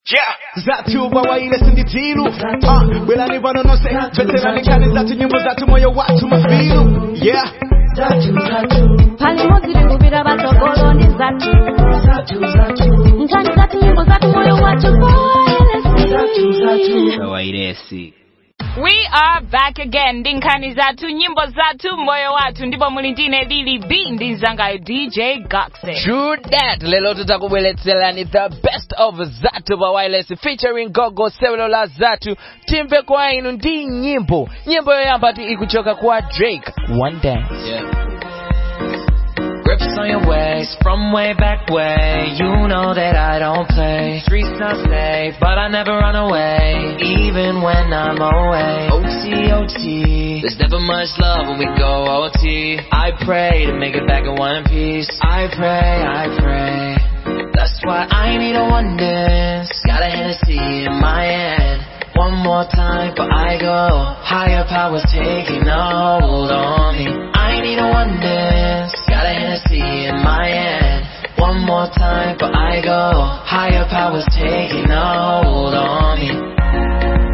Yeah, zatu bawaile sinditilu uh, Belani vanonose Veterani kani zatu nyimbo zatu moyo watu mafilu Yeah pali modzi tikupita patsogolo ndi zathu nkhani zathu nyimbo zathu moyo wathu wairesi We are back again ndi nkhani zathu nyimbo zathu moyo wathu ndipo muli ndine lili b ndi mzangayo dj goxe True that lelo titakubweretserani the best of zatu pa wireless featuring gogo cellular zatu timve kwa inu ndi nyimbo nyimbo yoyamba ti ikuchoka kwa drake one dance Yeah. Grips on your waist from way back way. You know that I don't play. Streets not safe, but I never run away, even when I'm away. OT, OT. There's never much love when we go OT. I pray to make it back in one piece. I pray, I pray. That's why I need a one dance. Got a Hennessy in my hand. One more time before I go. Higher powers taking a hold on me. I need a one dance. Got a Hennessy in my hand. One more time before I go. Higher powers taking a hold on me.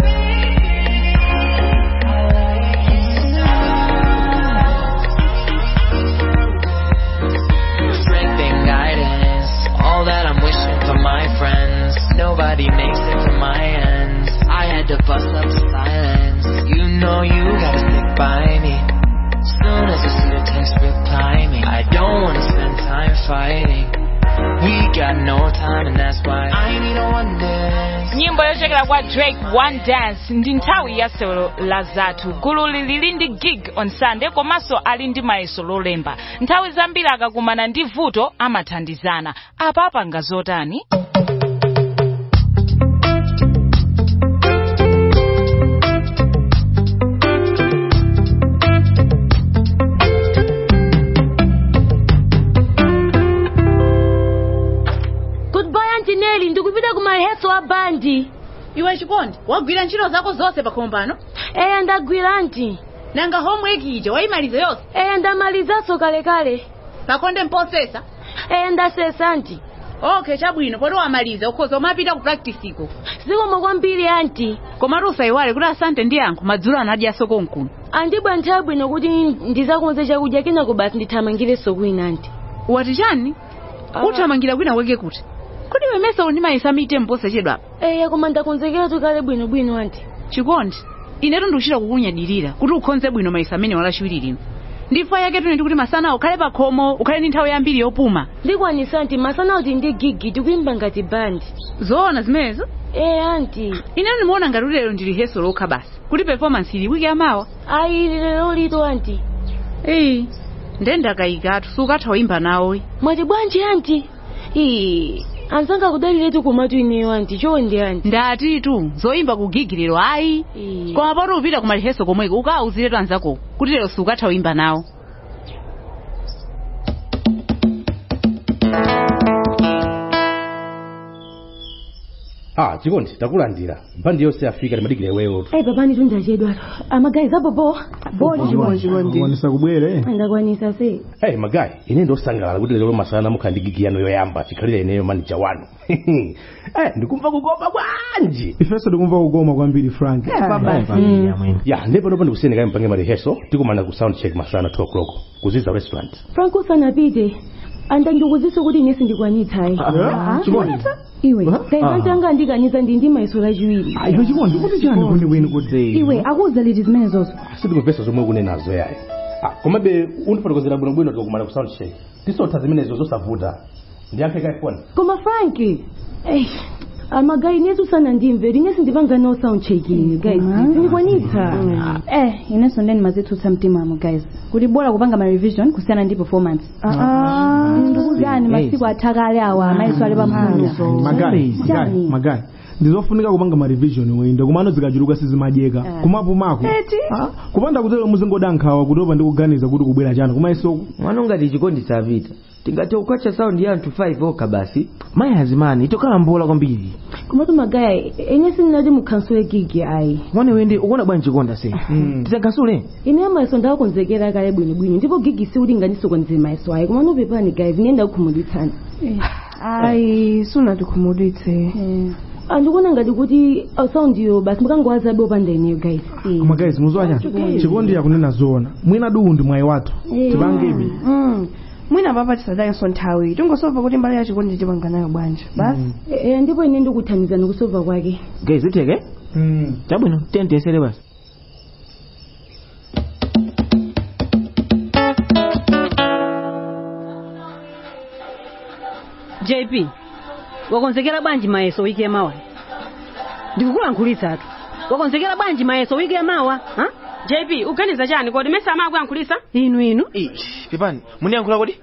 Strength and guidance. All that I'm wishing for my friends. Nobody makes it from my ends. I had to bust up the silence. You know you gotta stick by me. Soon as you see the text, reply me. I don't wanna spend time fighting. We got no time, and that's why I need a one dance. nyimbo yochokera kwa drake one dance ndi nthawi ya sewero la zathu gululi lili ndi gig on sunday komanso ali ndi mayeso lolemba nthawi zambiri akakumana ndi vuto amathandizana apa apanga zotani goodbye antineli ndikupita ku mareheso a bandi iwe chikondi wagwira ntchito zako zonse pakhomo pano eya ndagwira anti nanga homework ija wayimaliza yonse eya ndamalizanso kalekale pakonde mposesa eya ndasesa anti okay chabwino poti wamaliza ukhoza umapita ku practice iko zikomo kwambiri anti komatu usayiwale kuti asante ndi yankho madzulo anadyaso konkuno andibwa nthawi bwino kuti ndizakonze chakudya kenako basi ndithamangirenso kwina anti wati chani uthamangira kwina weke kuti kodi wemeso ndimayesa mite mpose chedwa apa eya koma ndakonzekeratu kale bwinobwino anti chikondi inetu ndikuchita kukunyadirira kuti ukhonze bwino mayesa amene walachiwiri lino ndifa yake tuni kuti masana ukhale pakhomo ukhale ndi nthawi yambiri yopuma ndikwanisa anti masana uti ndi gigi tikuyimba ngati bandi zoona zimenezo eya anti inetu ndimaona ngati lero ndili rehearsal lokha basi kuti performance ili wiki yamawa ayi lero lito anti eyi nde ndakayikatu sukatha kuyimba nawo mwati bwanji anti ii anzanga kudaliretu kumatu ineyo anti chonde anti ndatitu zoyimba kugigiliro ayi Ii. koma poti upita ku maliheso komweko ukawauziretu anzako kuti lero sukatha kuyimba nawo ah chikondi takulandira bandi yonse yafika timadikira iweyo ayi papani tundachedwa amagayiza popo wanisa kubwere ndakwanisa se hey magayi ine ndosangalala kuti lero masana mukhala ndi gigi yanu yoyamba chikhalira ineyo manija wanu eh ndikumva kukoma bwanji ifenso tikumva kukoma kwambiri frank ya ndipo nopo ndikusiyeni kayi mpange mareheso tikumana ku sound check masana 2 o'clock kuziza restaurant frank usanapite anda ndikuziso kuti inesi ndikwanitsayi chikondi iwe Ah. kaivanti anga andikaniza ndi ndi mayeso lachiwiri iwe chikondi kuti chani kwenikweni kuti iwe akuuza liti zimene zozo sitimumvesa zomwe ukunenazo yayi ah komabe undifotokozera bwinobwino tikakumana ku sound check tisotha zimenezo zosavuta ndiyankhe kayi foni koma frank eh, amagayi inesi usanandimve inesi ndipanga no sound check ini guys sindikwanitsa eh inenso ndeni mazitsutsa mtima wamo guys kuti bora kupanga ma revision kusiyana ndi performance ndikuzani masiku athakale awa mayeso ali pamphunzo magayi magayi Chani? magayi ndizofunika kupanga ma revision wende kumano zikachuluka sizimadyeka kumapumako Ah, kupanda kutero muzingodankhawa kutopa ndikuganiza kuti kubwera chani kumayeso mwana ungati chikondi sapita tingathe kukwacha saundi ya anthu 5 okha basi mayi azimani itokhala mbola kwambiri komatu magayi inesi ndinati mukhansule gigi ayi mwana wende ukuona bwanji chikonda se tisakansule ine mayeso ndakonzekera kale bwinobwino ndipo gigi sikuti nganisokoneze mayeso ayi koma nopepani guys ine ndakukhumudwitsani ayi sunatikhumudwitse andikuona ngati kuti saundiyo basi mukangowazabe opanda ineyo guys koma guys muziwa chani chikondi yakunena zoona mwina duwu ndi mwayi wathu tipangebi Mm. mwina papa tisadakenso nthawi tingosowa kuti mbali ya chikondi tipanga nayo bwanja basi Eh, ndipo ine ndikuthandizani kusova kwake guys uteke chabwino tentesere basi jp wakonzekera bwanji mayeso wiki yamawa ndikukulankhulitsatu wakonzekera bwanji mayeso wiki yamawa ha? jp uganiza chani kodi mesa amakuyankhulitsa inu inu pepani muniyankhula kodi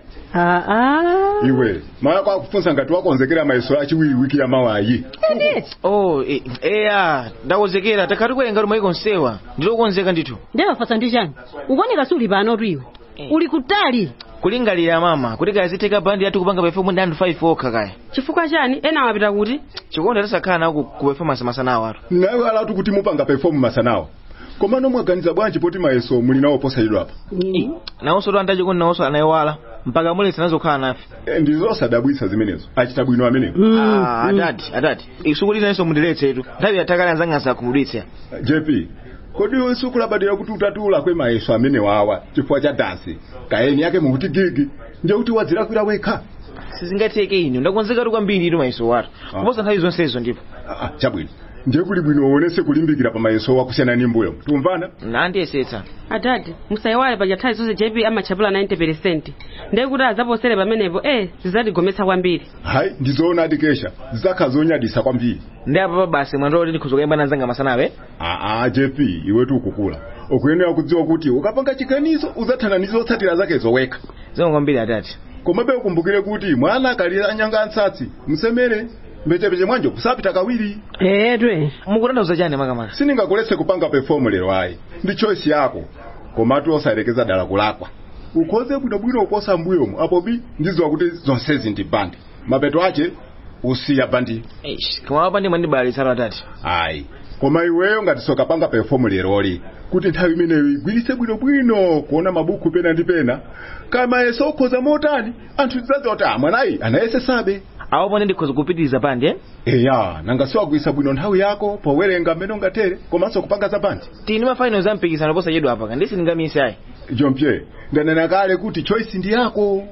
aa iwe maya kwakufunsa ngati wakonzekera mayeso achiwiri wiki yamawayi oh eh, eya ndakonzekera takhati kuwerenga lumwe ikonsewa ndilokonzeka ndithu ndewafasa ndi chani ukuoneka suli pano tu iwe uli kutali kulingalira mama kuti kaya zitheka bandi yathu kupanga perform ndi anthu 5 okha kaya chifukwa chani ena awapita kuti chikondi atasakhala nawo ku performance masanawo atu nawe alatu kuti mupanga perform masanawo komano mwaganiza bwanji poti mayeso muli nawo posayidwa apa nawonso to andachikondi nawonso anaiwala mpaka muletsa nazokhala nafe Eh, ndizosadabwitsa zimenezo achita bwino amenewo Ah, adati adati isuku linanso mundiletsetu nthawi yatakale anzanga sakumudwitsa jp kodi iwe sukulabadira kuti utatula kwe mayeso amene wawa chifukwa cha dansi kaeni yake mukuti gigi nje kuti wadzilakwira wekha sizingatheke ino ndakonzekatu kwambiri ito mayeso watu kuposa nthawi zonsezo ndipo Ah, chabwino nje kuli bwino uonese kulimbikira pa mayeso wakusiyana ni mbuyo tumvana nandiyesetsa adadi musayiwale paja nthawi zonse jp amachapula 90 ndiye kuti azaposere pamenepo eh zizatigometsa kwambiri hayi ndizoona adikesha zizakha zonyadisa kwambiri ndi apa basi mwando kuti ndikhoza kuyamba nanzanga masanawe aa jp iwetu ukukula ukuyenera kudziwa kuti ukapanga chiganizo uzathana ndi zotsatira zake zowekha zomwe kwambiri adati komabe ukumbukire kuti mwana akalira anyanga ansatsi msemere mbechepeche mwanje kusapita kawiri etwe mukutanthauza chani makamaka sindingakuletse kupanga perform lero ayi ndi choice yako komatu osayerekeza dala kulakwa ukhoze bwinobwino uposa mbuyomu apo bi ndiziwa kuti zonsezi ndi bandi mapeto ache usiya bandi koma apa ndi mwandibalisalo atati ayi koma iweyo ngati sokapanga perform leroli kuti nthawi imeneyo igwiritse bwinobwino kuona mabuku pena ndi pena kama yeso ukhoza motani anthu tidzadziwa kuti ah mwanayi anayesesabe awo pone ndikhoza kupitiriza bandi eh eya nanga siwagwiritsa bwino nthawi yako powerenga mmene ungatere komanso kupanga za bandi tini mafinals ampikisano posachedwa apa kandi sindingamise ayi john pierre ndanena kale kuti choice ndi yako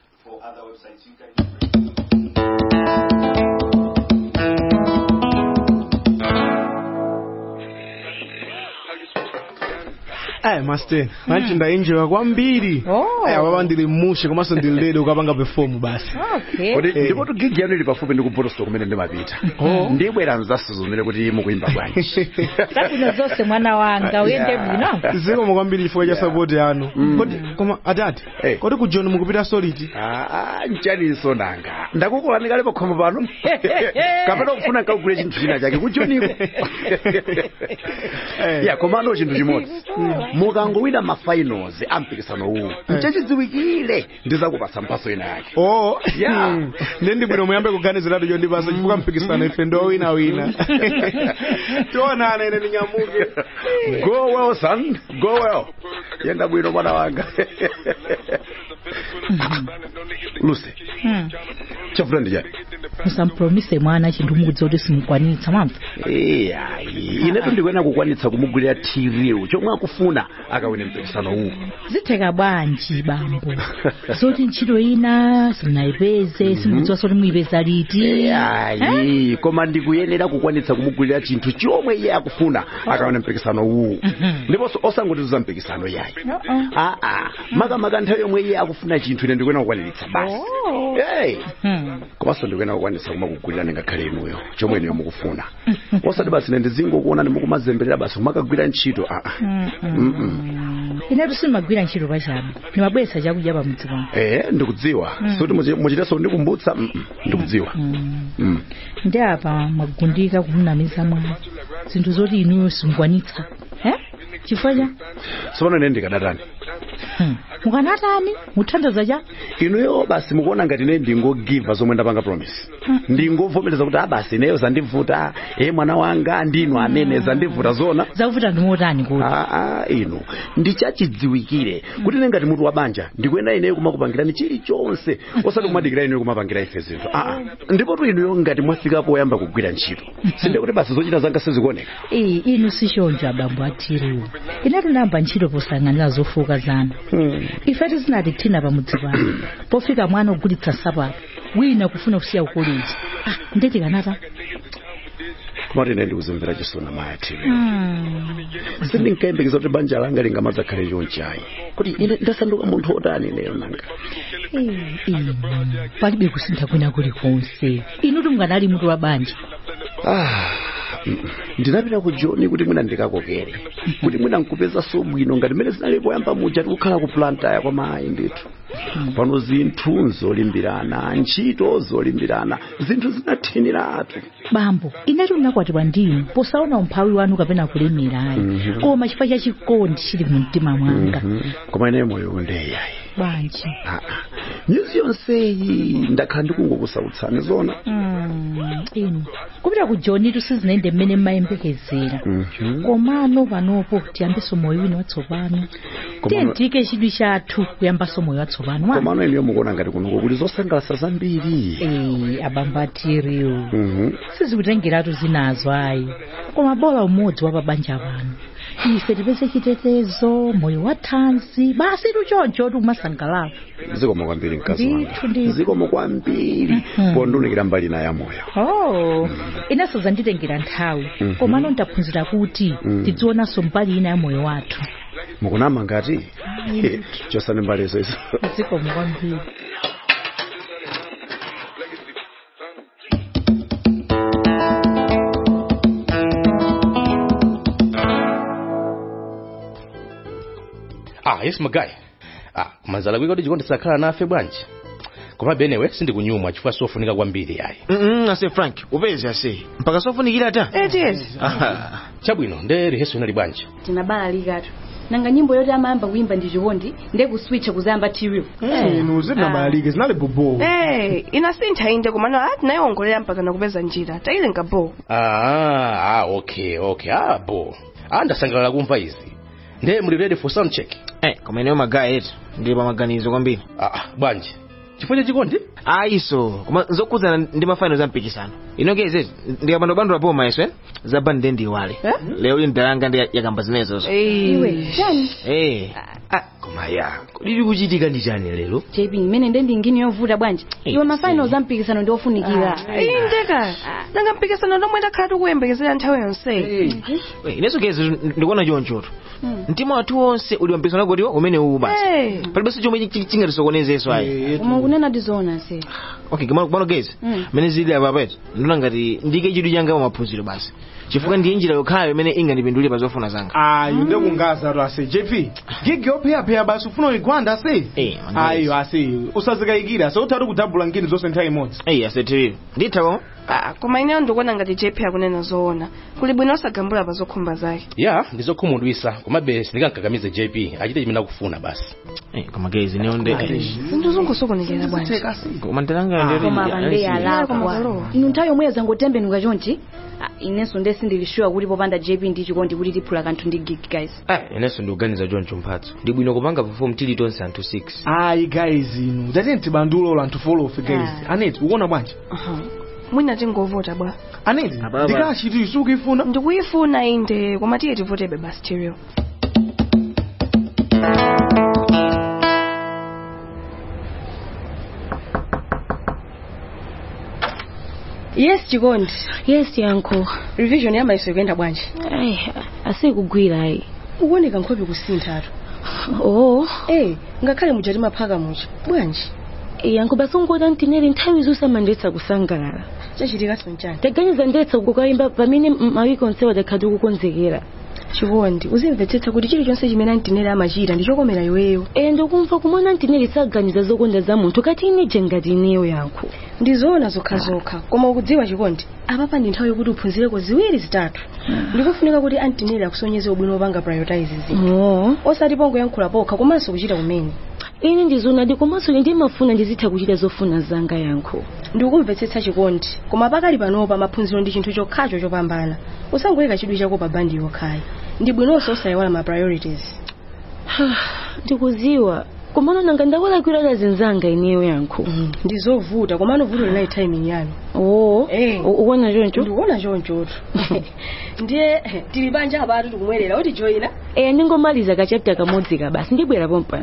Eh, master, manchi ndaenjoya kwambiri. Eh, baba ndili mushe komanso ndili ready ukapanga perform basi. kodi Eh. ndipo gigi yanu ili pafupi ndi kupotosto kumene ndimapita ndibwera mzasuzo zimene kuti mukuyimba bwanji zabwino zonse mwana wanga uyende bwino zikomo kwambiri chifukwa cha support yanu. Kodi koma atati, kodi ku John mukupita solid? Ah, nchaninso nanga ndakukolani kale pakhomo pano kapena kufuna nkagule chinthu china chake kuchoniko ya komano chinthu chimodzi mukangowina mafinals ampikisano uwu nchachidziwikire ndizakupatsa mphaso ina yake Oh, Yeah. Hmm. Ndi bwino muyambe kuganiziratu chondipasa chifukwa mpikisano ife ndo wina wina. Tionane ine ndinyamuke. go well son go well yenda bwino mwana wanga lucy chafuna ndi chani musampromise mwana chinthu mukudza kuti simukwanitsa mwamva iya inetu ndikuyenera kukwanitsa kumugulira tiriu chomwe akufuna akawine mpikisano uwu zitheka bwanji bambo zoti ntchito ina simunayipeze simukudziwa soti muyipeza liti ayi koma ndikuyenera kukwanitsa kumugulira chinthu chomwe iye akufuna akawine mpikisano uwu ndiponso osangotizuza mpikisano yayi aa makamaka nthawi yomwe iye akufuna chinthu ine ndikuyenera kukwaniritsa basi Hey. komanso ndikuyenera kukwanitsa kumakugulira ngakhale inuyo chomwe inuyo mukufuna osati basi ine ndizingokuonani mukumazemberera basi kumakagwira ntchito aa Mm-mm. inetu simagwira ntchito pachabe ndimabweretsa chakudya pamudzi pano eh ndikudziwa Mm. soti muchiteso ndikumbutsa Mm-mm. ndikudziwa Mm. ndi apa mwagundika kumunamiza mwana zinthu zoti inuyo simukwanitsa eh chifukwa cha tsopano ine ndikadatani mukanatani muthandaza cha inuyo basi mukuona ngati ine ndingogiva zomwe ndapanga promise ndingovomereza kuti abasi ineyo zandivuta e mwana wanga ndinu amene zandivuta zona zakuvuta ndimotani kuti aa inu ndichachidziwikire kuti ine ngati mutu wa banja ndikuyenda ineyo kumakupangirani chilichonse osati kumadikira ineyo kumapangira ife zinthu aa ndipotu inuyo ngati mwafikapo oyamba kugwira ntchito sinde kuti basi zochita zanga sizikuoneka iyi inu sichonjo abambo atiriwo ine tunayamba ntchito posayang'anira zofuka zanu ife tizinati thina pamudzi pano pofika mwana ogulitsa sapato wina kufuna kusiya ukolezi ah ndeti kanata komati ine ndikuzimvera chisoni maya tv sindinkayembekeza kuti banja langa lingamadzakhale chonchayi kuti ine ndasanduka munthu otani ineyo nanga inu palibe kusintha kwina kulikonse inu tunganali mutu wa banja Ah, mm, ndinapita ku joni kuti mwina ndikakokere kuti mwina nkupeza sobwino ngati mmene zinali poyamba muja tikukhala ku plantaya kwa mayi ndithu pano zinthu nzolimbirana ntchito zolimbirana zinthu zinathiniratu bambo inetu ndinakwatiwa ndinu posaona umphawi wanu kapena kulemerayi Mhm. koma chifukwa cha chikondi chili mu mtima mwanga Mhm. koma ine moyo undeyayi bwanji nyuzi yonseyi ndakhala ndikungokusautsani zona Mm, inu kupita ku joni tusizinaende mmene mmayembekezera Mhm. komano panopo tiyambeso moyo wina watsopano tiye Komano- tiyike chidwi chathu kuyambaso moyo watsopano wa komano iniyo mukuona ngati kunuko kuli zosangalatsa zambiri Eh, abambo atiriwo Mhm. sizikutengeratu zinazo ayi koma bola umodzi wa pabanja pano ife tipeze chitetezo moyo wa thanzi basi tuchoncho tikumasangalala zikomo kwambiri mkazi Ndithu, wanga ndithu. zikomo kwambiri pondiunikira mbali na ya moyo oh inenso zanditengera nthawi Mhm. komano ndaphunzira kuti Mm. tidzionanso mbali ina ya moyo wathu mukunama ngati Ayi. chosani mbalizo izo zikomo kwambiri ah yes magayi ah kumanzala kwika kuti chikondi sakhala nafe bwanji koma benewe sindikunyumwa chifukwa sofunika kwambiri yayi Mm, ase frank upeze ase mpaka sofunikira ta eti Aha. chabwino nde reheso inali bwanji tinabalalika nanga nyimbo yoti amayamba kuimba ndi chikondi nde kuswitcha kuzayamba tiriu inu zinabalalike zinali bobo Eh, inasintha inde komano ati nayongolera mpaka nakupeza njira tayilenga bo ah ah okay okay ah bo ah ndasangalala kumva izi nde muli ready for sound check eh koma ineyo magayi eti ndili pa maganizo kwambiri ah bwanji chifukwa cha chikondi ayiso koma zokhudzana ndi mafaino za mpikisano inokeze ndikapandobandula poma iso eh zabani ndi ndiwale lero ili ndalanga ndi yakamba zinezozo iwe chani eh koma ya kodi kuchitika ndi chani lero jp imene nde ndingini yovuta bwanji iwe mafainals ampikisano ndi ofunikira indeka nanga mpikisano lomwe ndakhala tikuyembekezera nthawi yonse ineso kezi ndikuona chonchoto mtima wathu wonse uli wampikisano kotiwa umene uwu basi Eh. palibenso chomwe chi- chingatisokonezeso ayi koma kunena tizoona se okay kumano gezi Mm. mene zili apa peti ndona ngati ndike chidwi changa pa maphunziro basi chifukwa ndiye njira yokhayo imene ingandipindulire pa zofuna zanga ayi ndekungaza to ase jp gigi yopheyapheya basi ufuna uyigwanda ase ayi ase usazikayikira ase uthati kudabula ngini zonse nthawi imodzi eyi asetiriyo nditha koma Ah, koma ineyo ndikuona ngati jp akunena zoona kuli bwino osagambula pa zokhumba zake ya ndizokhumudwisa komabe sindikankakamize jp achite chimene akufuna basi koma gezi niyo nde zinthu zongosokonekera bwanji koma ndalanga koma apande alakwa inu nthawi yomweyo zangotembenuka chonchi Ah, inenso nde sindilishuwa kuti popanda jp ndi chikondi kuti tiphula kanthu ndi gig guys eh inenso ndikuganiza choncho mphatso ndi bwino kupanga perform tili tonse anthu 6 ayi guys inu tatini tibandulola anthu folofe guys aneti ukuona bwanji mwina tingovota bwa aneti ndikachiti sukuyifuna ndikuyifuna inde koma tiye tivotebe basi stereo yes chikondi yes yanko revision yamayiso ikuyenda bwanji asikugwira ayi ukuoneka nkhope kusinthatu oh eh ngakhale muja timaphaka muja bwanji yanko basungota ntineri nthawi zonse amandetsa kusangalala chachitika sonchani taganiza ndetsa kukayimba pamene mawiki onsewa dakhati kukonzekera chikondi uzimvetsetsa kuti chilichonse chimene antineri amachita ndichokomera iweyo e ndikumva kumona ntineri saganiza zokonda za munthu kati ineje ngati ineyo yanko ndizoona zokhazokha koma ukudziwa chikondi apapa ndi nthawi yokuti uphunzireko ziwiri zitatu ndikufunika kuti antineri akusonyeze ubwino wopanga prioritize zinthu oh. osati pongoyankhula pokha komanso kuchita kumene ine ndizonadi komanso ine ndimafuna ndizitha kuchita zofuna zanga yankho ndikumvetsetsa chikondi koma pakali panopa maphunziro ndi chinthu chokhacho chopambana usangoyika chidwi chako pa bandi yokhayi ndi bwinonso usayiwala ma priorities ndikuziwa komano nanga ndakulakwirana zinzanga ineyo yankho ndizovuta komano vuto linayi timing yanu oo ukuona choncho ndikuona chonchotu ndiye tili banja apatu tikumwerera kuti joyina eya ndingomaliza kachapita kamodzi ka basi ndibwera pompano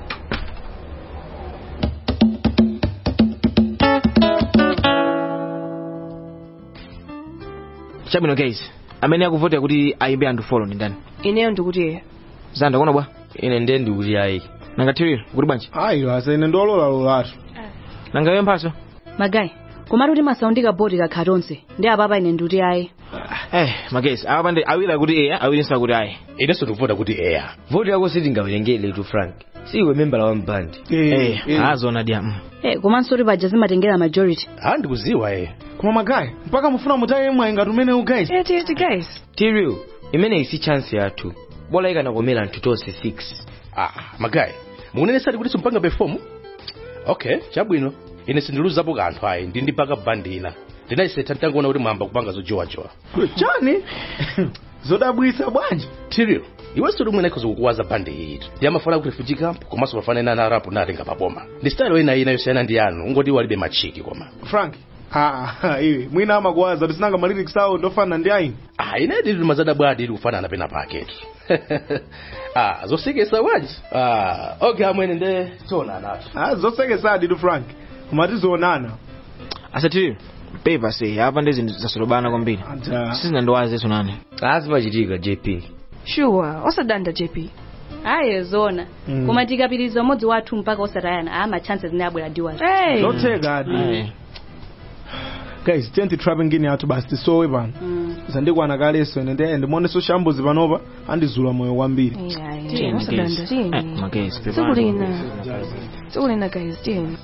chabwino guys amene akuvotera kuti ayimbe anthu folo ndi ndani ineyo ndikuti zanda kuona bwa ine ndiye ndikuti ayi nanga tiriro kuti bwanji ayi asa ine ndololalolathu nanga iwe mphaso magayi komatu kuti masaundika bodi kakha tonse ndi apapa ine ndikuti ayi eh magesi apa pande awiri akuti eya awirinso akuti ayi inenso ndikuvota kuti eya voti yako sitingawerengere tu frank siwe membala wa mbandi eh azona dia mm. Eh, komanso kuti paja zimatengera majority ah ndikuziwa eh koma magayi mpaka mufuna mutaye mwayi ngati umenewu guys guys tiriu imeneyi si chance yathu bola ikanakomera anthu tonse 6 ah magayi mukunenesati kuti simpanga perform okay chabwino ine sindiluzapo kanthu ayi ndi ndipaka bandi ina ndinayisetha nditangoona kuti mwamba kupanga zojowajowa chani zodabwitsa bwanji tirio iwenso lomwe nakhoza kukuwaza bandi iyi ndi amafana kuti refugee camp komanso mafanana na arapu natenga paboma ndi style ina ina yosiyana ndi yanu ungoti iwo alibe machiki koma frank ah iwe mwina amakuwaza tisinanga malyrics awo ndofana ndi ayi ah ine ndili mazada bwadi ili kufanana pena paketu ah zosekesa bwanji ah okay amwene nde tiona nato ah zosekesadi tu frank koma tizoonana asatiri pepa se apa ndi zinthu zasolobana kwambiri sizinandiwazeso nane azimachitika jp sure osadanda jp ayi zona Mm. koma tikapitiriza umodzi wathu mpaka osatayana ama chances zine abwera diwazi zotheka adi guys tenti trapping ngini yathu basi tisowe pano zandikwana kaleso ine ndiye ndimoneso shambuzi panopa andizula moyo kwambiri magesi tsiku lina tsiku lina guys tiyeni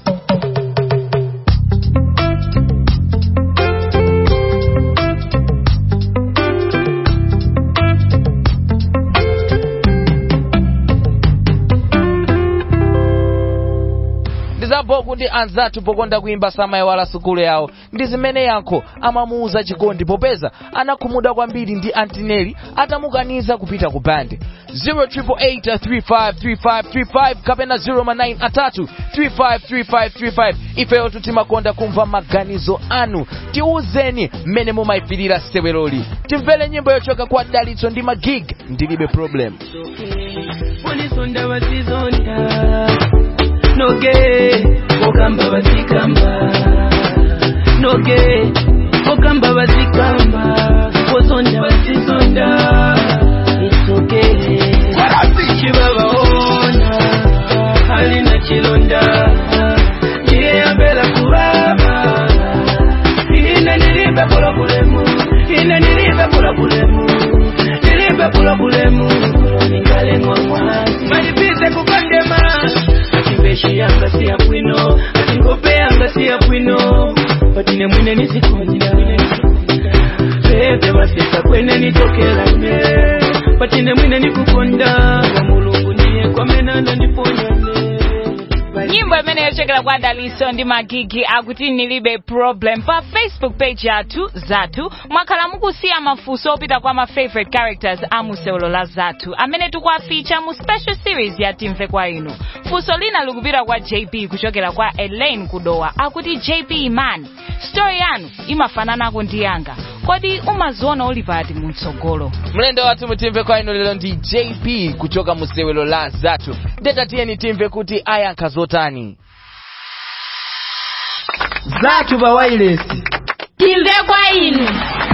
ndizapo kuti anzathu pokonda kuimba samayiwala sukulu yawo ndi zimene yankho amamuuza chikondi popeza anakhumudwa kwambiri ndi antineli atamukaniza kupita ku bandi 088353535 kapena 09 atatu 353535 ifeyo timakonda kumva maganizo anu tiuzeni mmene mumayipirira seweloli timvere nyimbo yochoka kwa dalitso ndi magig ndilibe problem Polisonda batizonda noge ogamba batikamba noge ogamba batikamba ozonda batizonda isoge kibabaona alina kilonda ndiye yambera kubaba ine nilibe bulabulemu ine nilibe bulabulemu nilibe bulabulemu ningalengwa mwanzi malipize kukondema atimbeshi yanga siya bwino atingope yanga siya bwino patine mwine nizikondya bebe baseka kwene nitokelanye patine mwine nikukonda nga mulungu ndiye kwamenana ndipondane nyimbo imene yochokera kwa daliso ndi magigi akuti nilibe problem pa facebook page yathu zathu mwakhala mukusiya mafunso opita kwa ma favorite characters a musewolo la zathu amene tikuwaficha mu special series ya timve kwa inu funso lina likupita kwa jp kuchokera kwa elaine kudowa akuti jp man story yanu imafananako ndi yanga kodi umaziona uli pati mtsogolo mlendo wathu mutimve kwa inu lero ndi jp kuchoka musewelo la zathu ndetatiyeni timve kuti ayankha zotani zathu pa wireless timve kwa inu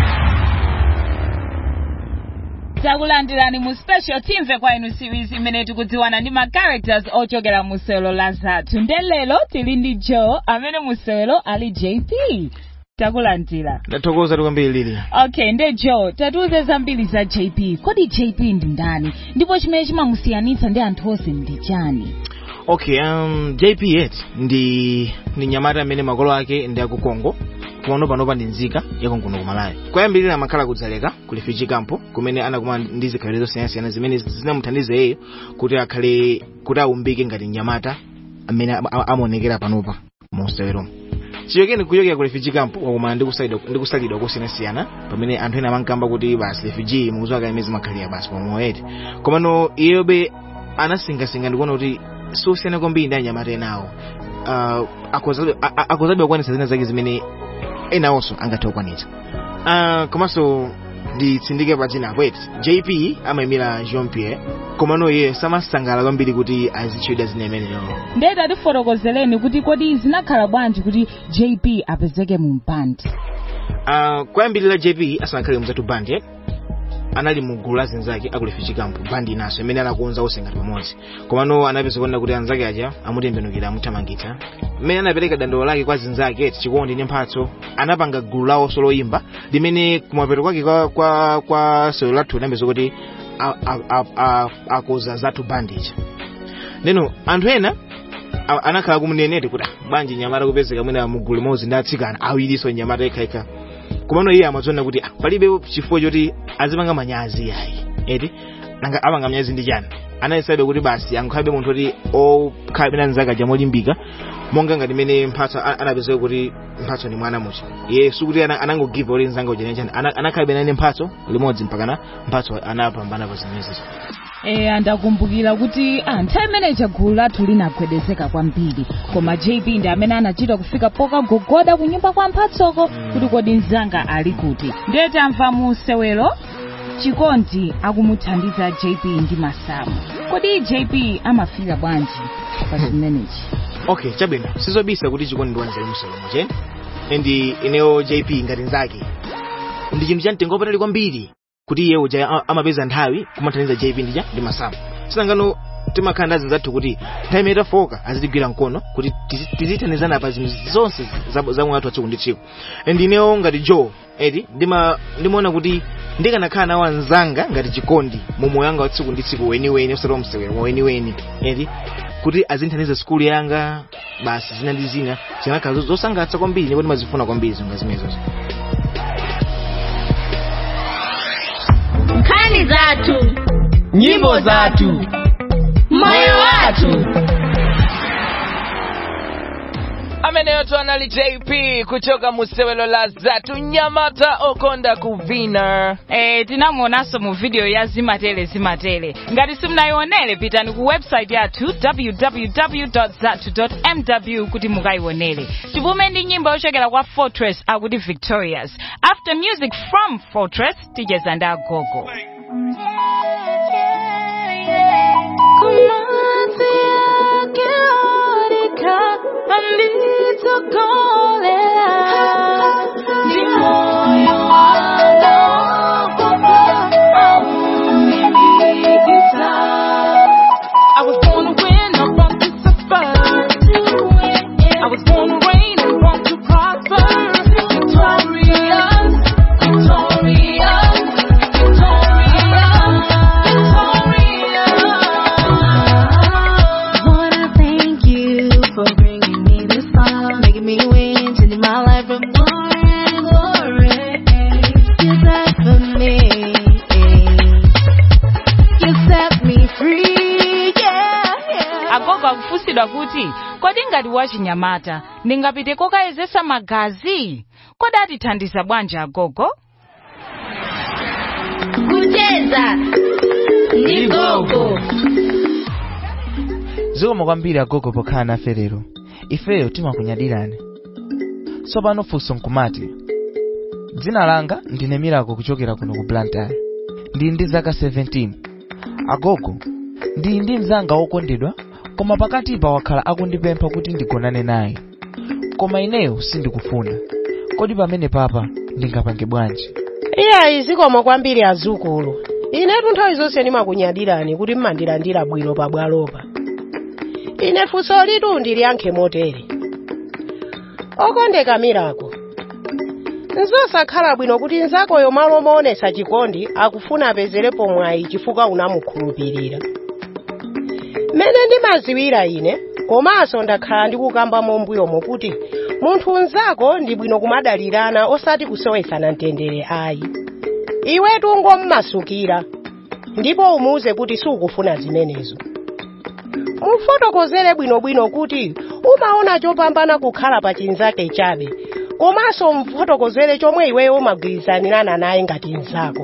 takulandirani mu special timve kwa inu series imene tikudziwana ndi ma characters ochokera musewelo la zathu nde lero tili ndi joe amene musewelo ali jp takulandira ndathokoza kwambiri lili okay nde joe tatiuze zambiri za jp kodi jp ndi ndani ndipo chimene chimamusiyanitsa ndi anthu onse ndi chani okay um, jp yet ndi ndi nyamata amene makolo ake ndi aku congo pano panopa ndi nzika yakonkuno kumalawi kwayambirira amakhala kudzaleka ku refugee camp kumene anakumana ndi zikhalidwe zosiyanasiyana zimene zinamuthandiza iyeyo kuti akhale kuti aumbike ngati mnyamata amene am- am- amaonekera panopa mu mseweromo chiyokeni kuchokera ku refugee camp wakumana ndi kusalidwa- ndi kusalidwa kosiyanasiyana pamene anthu ena amankamba kuti basi refugee mukuziwa imene zimakhalira basi pomoyeti komano iyeyobe anasingasinga ndikuona kuti siosiyana kwambiri ndi anyamata enawo uh, akozadwe a- a- akozadwe kukwanitsa zina zake zimene enawonso angathe kukwanitsa uh, komanso nditsindike padzina apo eti jp amayimira jean pierre komano iye samasangalala kwambiri kuti azitchedwa zina imeneyo ndeta tifotokozereni kuti kodi zinakhala bwanji kuti jp apezeke mu mpandi uh, kwayambirira jp asanakhale mzatu bandi eh? anali mu gulu la zinzake aku refugee camp bandi inaso imene anakonza onse ngati pamodzi komano anapeza kuona kuti anzake aja amutembenukira amuthamangitsa mmene anapereka dandolo lake kwa zinzake eti chikondi ndi mphatso anapanga gulu lawonso loyimba limene kumapeto kwake kwa, kwa, kwa sewero lathu linapeza kuti a- a- a- a- akoza zatu bandi ija neno anthu ena a- anakhala kumuneneti kuti "Ah, bwanji nyamata kupezeka mwina mugulu limodzi ndi atsikana awiriso nyamata yekhayekha komano iye amadziona kuti ah, palibe chifukwa choti azipanga manyazi ayi eti nanga apanga manyazi ndi chani anayesabe kuti basi angakhalabe munthu kuti okhala bena nzaka jamolimbika monga ngati mene mphatso a- anapezeka kuti mphatso ni mwana mucha iye sikuti ana- anangogiva kuti nzanga ujani chani anakhalabe bena mphatso limodzi mpakana mphatso anapambana pa zimenezi e andakumbukira kuti ah, nthawi imene chagulu lathu linagwedezeka kwambiri koma jp ndi amene anachita kufika pokagogoda kunyumba kwa mphatsoko kuti kodi mzanga ali kuti ndiye tamva mu sewero chikondi akumuthandiza jp ndi masamu kodi jp amafika bwanji pa zimenechi okay chabwino sizobisa kuti chikondi ndi wanzali musolomo cheni ndi ineyo jp ngati nzake ndi chinthu cha mtengo wapatali kwambiri kuti iye uja a- amapeza nthawi kumathandiza jp ndija ndi masamu sinangano timakhala ndazi zathu kuti nthawi imene tafoka azitigwira mkono kuti tizi- tizithandizana pa zinthu zonse za- za moyo wathu wa tsiku ndi tsiku and ineyo ngati joe eti ndima ndimaona kuti ndikanakhala nawo anzanga ngati chikondi mu moyo wanga wa tsiku ndi tsiku weniweni osati wa msewero wa weniweni eti kuti azinthandiza skulu yanga basi zina ndi zina zinakhala zo- zosangalatsa kwambiri ndipo ndimazifuna kwambiri zonga zimenezozo nkhani zathu nyimbo zathu moyo wathu ameneyo tu anali jp kuchoka musewelo la zatu nyamata okonda kuvina Eh, tinamuonanso mu video ya zimatele zimatele ngati simunayionere pitani ku website yathu www zatu mw kuti mukayionere tipume ndi nyimbo yochokera kwa fortress akuti victorious after music from fortress ticheza ndi agogo I was born to win, I want to suffer. I was born to reign, I want to prosper. Victorious, victorious, victorious. Wanna thank you for bringing me this far, making me win, changing my life from glory to glory. You died for me, you set me free, yeah, yeah. agogo akufunsidwa kuti kodi ngati wachinyamata ndingapite kokayezesa magazi kodi atithandiza bwanji agogo kucheza ndi gogo zikomo kwambiri agogo pokhala nafe lero ifeyo timakunyadirani tsopano funso nkumati dzina langa ndine milako kuchokera kuno ku blantyre ndili ndi zaka 17 agogo ndili ndi mzanga wokondedwa koma pakatipa wakhala akundipempha kuti ndigonane naye koma ineyo sindikufuna kodi pamene papa ndingapange bwanji iyayi zikomo kwambiri azukulu inetu nthawi zonse ndimakunyadirani kuti mmandilandira bwino pabwalopa ine funso litu ndiliyankhe motere okondeka milako nzosakhala bwino kuti nzakoyo malo moonesa chikondi akufuna apezerepo mwayi chifukwa unamukhulupirira mmene ndimaziwira ine komanso ndakhala ndikukamba mombuyomo kuti munthu unzako ndi bwino kumadalirana osati kusowetsana mtendere ayi iwetu ngommasukira ndipo umuwuze kuti sukufuna zimenezo mufotokozere bwinobwino kuti umaona chopambana kukhala pa chinzake chabe komanso mfotokozere chomwe iweyo umagwirizanirana naye ngati mnzako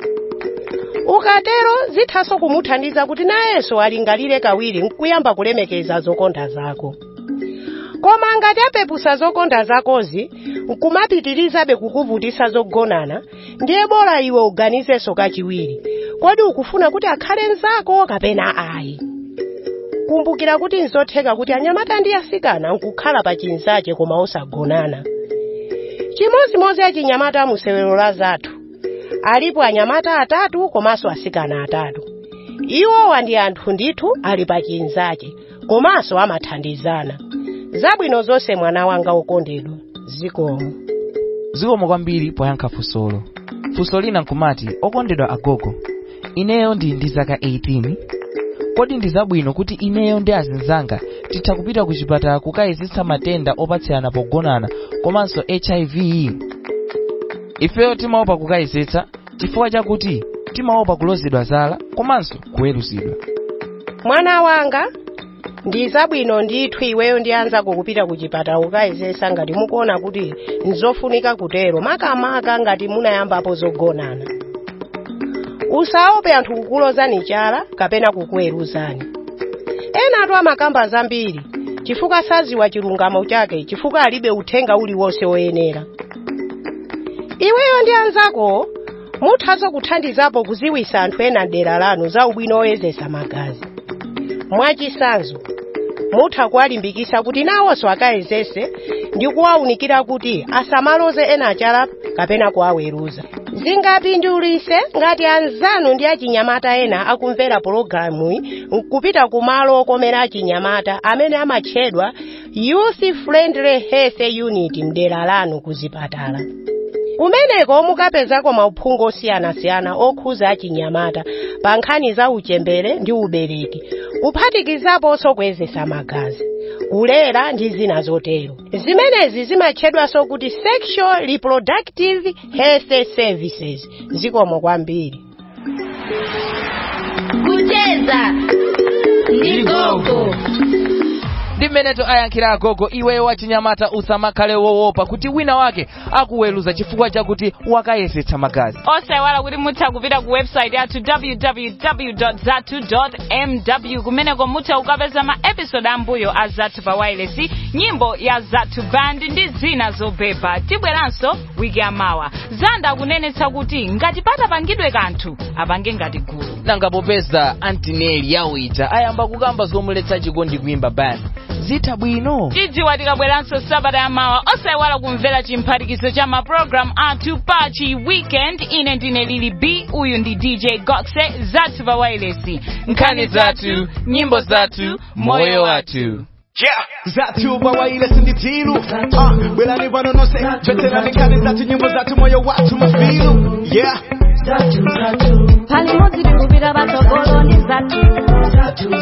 ukatero zithanso kumuthandiza kuti nayenso alingalire kawiri nkuyamba kulemekeza zokonda zako koma ngati apepusa zokonda zakozi nkumapitirizabe kukuvutisa zogonana ndiye bora iwe uganizenso kachiwiri kodi ukufuna kuti akhale mnzako kapena ayi kumbukira kuti nzotheka kuti anyamata ndi asikana nkukhala pa chinzache koma osagonana chimozimozi achinyamata musewero la zathu alipo anyamata atatu komanso asikana atatu iwowa ndi anthu ndithu ali pa chinzache komanso amathandizana zabwino zonse mwana wanga wokondedwa zikomo zikomo kwambiri poyankha funsolo funso lina nkumati okondedwa agogo ineyo ndi ndi zaka 18 kodi ndi zabwino kuti ineyo ndi azinzanga titha kupita ku chipatala kukayezetsa matenda opatsirana pogonana komanso hiv ifeyo timaopa kukayezetsa chifukwa chakuti timaopa kulozedwa zala komanso kuweruzidwa mwana wanga ndi zabwino ndithu iweyo ndi anzako kupita ku chipatala kukayezetsa ngati mukuona kuti nzofunika kutero makamaka ngati munayambapo zogonana usaope anthu kukulozani chala kapena kukuweruzani enatu amakamba zambiri chifukwa saziwa chilungamo chake chifukwa alibe uthenga uliwonse woyenera iweyo ndi anzako muthanso kuthandizapo kuziwisa anthu ena dera lanu za ubwino woyezetsa magazi mwachisanzo mutha kuwalimbikisa kuti nawonso akayezese ndi kuwawunikira kuti asamaloze ena achala kapena kuwaweruza zingapindulise ngati anzanu ndi achinyamata ena akumvera pologalamuyi nkupita kumalo okomera achinyamata amene amatchedwa youth friendly health unit mdera lanu kuzipatala kumeneko mukapezako mauphungu osiyanasiyana okhuza achinyamata pa nkhani za uchembere ndi ubereki kuphatikizaponso kuyezetsa magazi kulera ndi zina zotero zimenezi zimatchedwanso kuti sexual reproductive health services zikomo kwambiri kucheza ndi gogo ndi mmeneto ayankhira agogo iweyo wachinyamata usamakhale wowopa kuti wina wake akuweruza chifukwa chakuti wakayesetsa magazi osayiwala kuti mutha kupita ku website yathu www zatu mw kumeneko mutha kukapeza ma episode ambuyo a zathu pa wireless nyimbo ya zathu band ndi zina zobeba tibweranso wiki yamawa zanda akunenetsa kuti ngati patapangidwe kanthu apange ngati gulu nanga popeza antineli yawita ayamba kukamba zomuletsa chikondi kuimba band zitha bwino tidziwa tikabweranso sabata yamawa osayiwala kumvera chimphatikizo cha mapulogalamu athu pachi weekend ine ndine lili b uyu ndi dj goxe zathu pa wireless nkhani zathu nyimbo zathu moyo wathu Yeah. Zathu bawaile sinditilu uh, Bwelani vano nose Veterani kani zathu nyimbo zathu moyo watu mafilu Yeah palimodzi tikupita patsogolo ndi zathu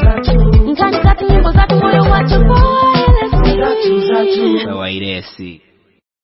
nkhani zathu nyimbo zathu moyo wathu Wairesi.